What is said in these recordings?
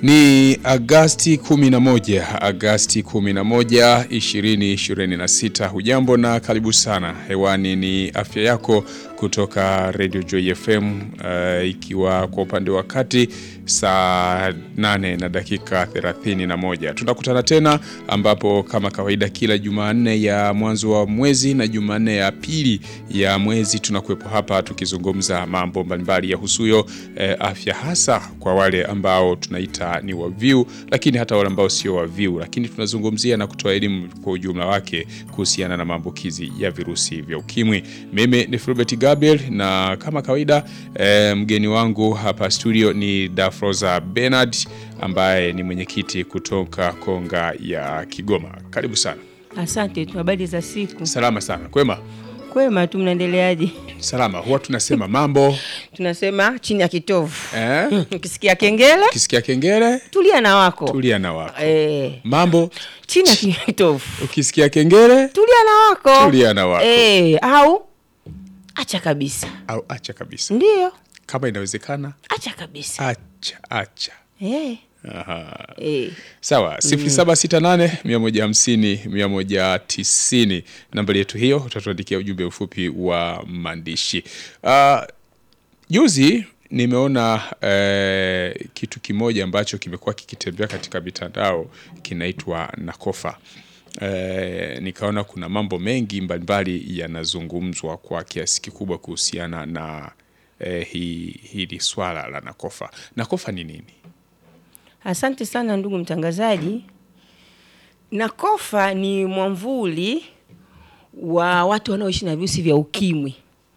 Ni Agasti 11, Agasti 11, 2026. Hujambo na karibu sana. Hewani ni afya yako kutoka Radio Joy FM, uh, ikiwa kwa upande wa kati saa 8 na dakika 31. Tunakutana tena ambapo kama kawaida kila Jumanne ya mwanzo wa mwezi na Jumanne ya pili ya mwezi tunakuwepo hapa tukizungumza mambo mbalimbali ya husuyo eh, afya hasa kwa wale ambao tunaita ni waviu, lakini hata wale ambao sio waviu, lakini tunazungumzia na kutoa elimu kwa ujumla wake kuhusiana na maambukizi ya virusi vya ukimwi. Mimi ni Fulbert Gabriel na kama kawaida eh, mgeni wangu hapa studio ni Dafroza Bernard ambaye ni mwenyekiti kutoka Konga ya Kigoma. Karibu sana. Asante tu, habari za siku? Salama sana. Kwema? Kwema tu, mnaendeleaje? Salama. Huwa tunasema mambo Tunasema chini ya kitovu. eh? Ukisikia kengele Ukisikia kengele tulia na wako tulia na wako. eh, Mambo chini ya kitovu ukisikia kengele tulia na wako tulia na wako eh, au acha kabisa. au acha kabisa, Ndio, kama inawezekana, acha kabisa acha acha. eh, Aha. eh. Sawa, 0768 150 190 nambari yetu hiyo, utatuandikia ujumbe mfupi wa maandishi. Ah, Juzi nimeona eh, kitu kimoja ambacho kimekuwa kikitembea katika mitandao kinaitwa Nakofa. Eh, nikaona kuna mambo mengi mbalimbali yanazungumzwa kwa kiasi kikubwa kuhusiana na eh, hi- hili swala la Nakofa. Nakofa ni nini? Asante sana ndugu mtangazaji. Nakofa ni mwamvuli wa watu wanaoishi na virusi vya ukimwi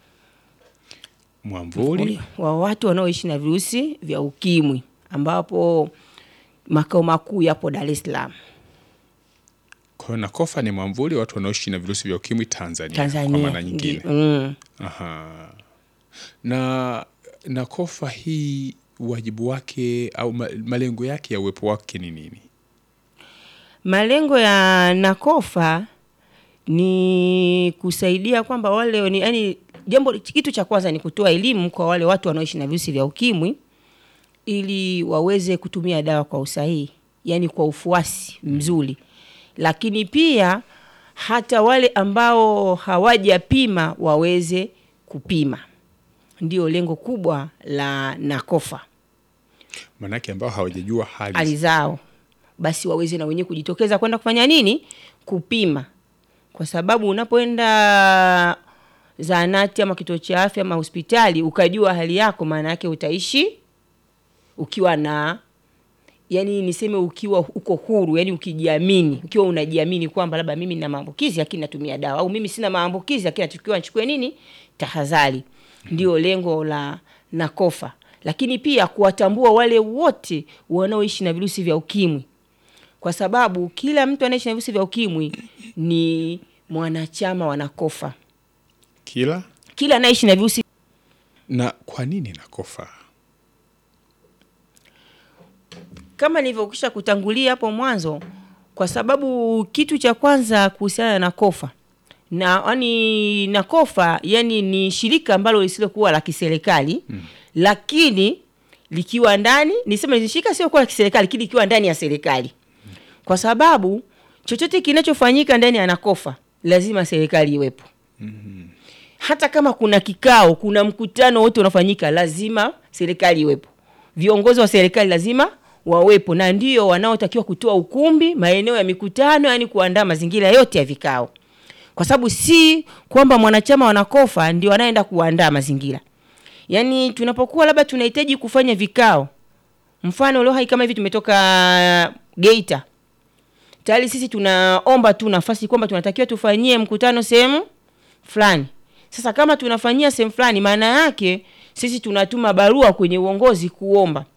Mwamvuli wa watu wanaoishi na virusi vya ukimwi ambapo makao makuu yapo Dar es Salaam, Kwa hiyo Nakofa ni mwamvuli wa watu wanaoishi na virusi vya ukimwi Tanzania, Tanzania. kwa maana nyingine. Ndi- mm. Aha. Na Nakofa hii wajibu wake au ma- malengo yake ya uwepo wake ni nini? Malengo ya Nakofa ni kusaidia kwamba wale ni yani, jambo kitu cha kwanza ni kutoa elimu kwa wale watu wanaoishi na virusi vya ukimwi ili waweze kutumia dawa kwa usahihi, yani kwa ufuasi mzuri, lakini pia hata wale ambao hawajapima waweze kupima. Ndio lengo kubwa la Nakofa Maanake ambao hawajajua hali, hali zao, basi waweze na wenyewe kujitokeza kwenda kufanya nini? Kupima, kwa sababu unapoenda zahanati ama kituo cha afya ama hospitali ukajua hali yako, maana yake utaishi ukiwa na yani, niseme ukiwa uko huru, yani ukijiamini, ukiwa unajiamini kwamba labda mimi nina maambukizi lakini natumia dawa, au mimi sina maambukizi lakini natakiwa nichukue nini, tahadhari. Ndio lengo la Nakofa, lakini pia kuwatambua wale wote wanaoishi na virusi vya ukimwi, kwa sababu kila mtu anaishi na virusi vya ukimwi ni mwanachama wa Nakofa. kila Kila anaishi na virusi na kwa nini Nakofa? kama nilivyokwisha kutangulia hapo mwanzo, kwa sababu kitu cha kwanza kuhusiana na kofa na yani Nakofa yani ni shirika ambalo lisilokuwa la kiserikali mm. lakini likiwa ndani niseme ni shirika sio kuwa la kiserikali lakini likiwa ndani ya serikali, kwa sababu chochote kinachofanyika ndani ya Nakofa lazima serikali iwepo hata kama kuna kikao, kuna mkutano wote unafanyika, lazima serikali iwepo, viongozi wa serikali lazima wawepo, na ndio wanaotakiwa kutoa ukumbi, maeneo ya mikutano, yani kuandaa mazingira yote ya vikao, kwa sababu si kwamba mwanachama wa Nakofa ndio anaenda kuandaa mazingira. Yani tunapokuwa labda tunahitaji kufanya vikao, mfano leo hai kama hivi tumetoka Geita, tayari sisi tunaomba tu nafasi kwamba tunatakiwa tufanyie mkutano sehemu fulani. Sasa kama tunafanyia sehemu fulani, maana yake sisi tunatuma barua kwenye uongozi kuomba